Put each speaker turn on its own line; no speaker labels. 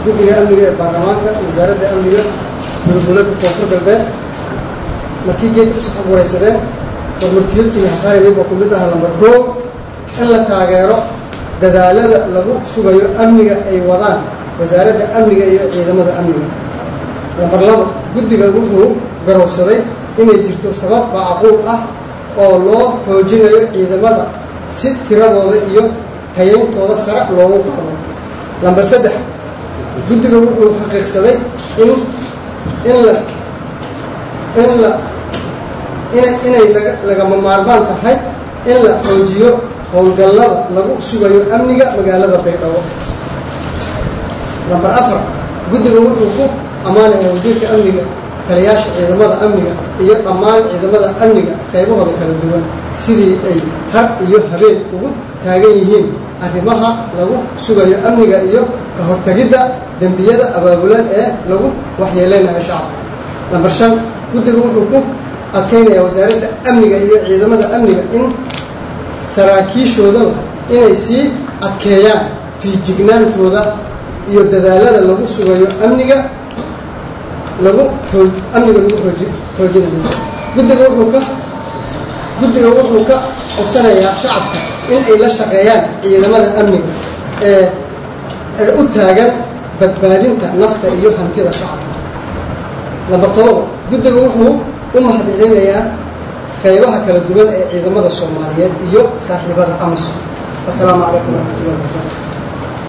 guddiga amniga ee baarlamaanka wasaaradda amniga dowladgoboleedka koonfur galbeed markii geedka usoo xogwaraysadeen hormartiyadkii hasaaribay baa ku mid aha lambar koo in la taageero dadaalada lagu sugayo amniga ay wadaan wasaaradda amniga iyo ciidamada amniga lambar labo guddiga wuxuu garowsaday inay jirto sabab macquul ah oo loo xoojinayo ciidamada si tiradooda iyo tayayntooda sare loogu qaado lambar saddex guddiga wuxuu xaqiiqsaday in in la in la ina inay laga lagama maarmaan tahay in la xoojiyo howlgallada lagu sugayo amniga magaalada baydhabo lambar afar guddiga wuxuu ku ammaanaya wasiirka amniga taliyaasha ciidamada amniga iyo dhammaan ciidamada amniga qaybahooda kala duwan sidii ay har iyo habeen ugu taagan yihiin arrimaha lagu sugayo amniga iyo ka hortagidda dembiyada abaabulan ee lagu waxyeeleynayo shacabka lambar shan guddiga wuxuu ku adkaynaya wasaaradda amniga iyo ciidamada amniga in saraakiishoodaba inay sii adkeeyaan fiijignaantooda iyo dadaalada lagu sugayo amniga lagu oo amniga lagu ooji xoojinayo guddiga wuxuu ka guddiga wuxuu ka codsanayaa shacabka in ay la shaqeeyaan ciidamada amniga ee ee u taagan badbaadinta nafta iyo hantida shacabka lambar todoba guddiga wuxuu u mahadcelinayaa qaybaha kala duwan ee ciidamada soomaaliyeed iyo saaxiibada amasom assalaamu calaykum waraxmatullahi wabarakatu